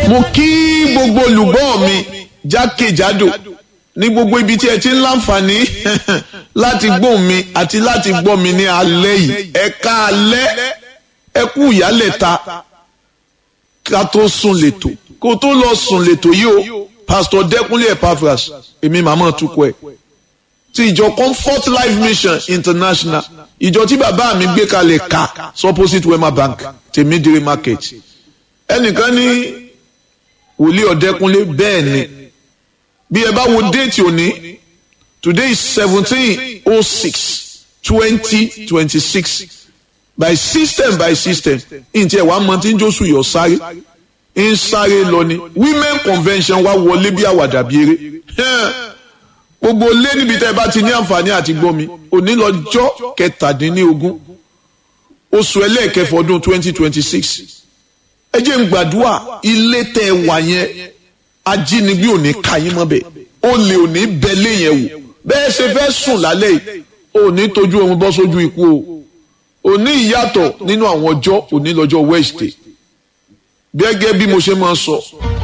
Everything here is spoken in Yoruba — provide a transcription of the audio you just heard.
mo kí gbogbo olùgbọ́ mi jákèjádò ní gbogbo ibi tí ẹ ti ń láǹfààní láti gbóhùn mi àti láti gbọ́ mi ní alẹ́ yìí ẹ ká alẹ́ ẹ kú ìyálẹ̀ta ká tó sùn lẹ́tọ̀ kó tó lọ sùn lẹ́tọ̀ yìí o pastor Dẹ́kunlé Epaphras èmi màmá tukọ̀ ẹ̀ ti ìjọ Comfort Life Mission International ìjọ tí bàbá mi gbé kalẹ̀ ká opposite Wema Bank tèmídìrí market ẹnìkan ní wòlíì ọ̀dẹ́kunlé bẹ́ẹ̀ ni bí ẹ bá wo déètì òní today is seventeen oh six twenty twenty six by system by system ǹtí ẹ̀ wá mọ tí ń jósù yọ sáré ń sáré lọ ni women convention wá wọlé bí àwàdà bí eré gbogbo lé níbi tẹ́ ẹ bá ti ní àǹfààní àti gbọ́ mi òní lọ́jọ́ kẹtàdínlógún oṣù ẹlẹ́ẹ̀kẹfọ́ ọdún twenty twenty six ẹ jẹ́ ń gbàdúrà ilé tẹ́ ẹ wà yẹn ajínigbé ò ní ka yín mọ́bẹ̀ olè ò ní bẹ́lẹ̀ yẹn wò bẹ́ẹ̀ ṣe fẹ́ sùn lálẹ́ yìí ò ní tójú ohun bọ́ sójú ikú o ò ní ìyàtọ̀ nínú àwọn ọjọ́ òní lọ́jọ́ Wednesday gẹ́gẹ́ bí mo ṣe máa ń sọ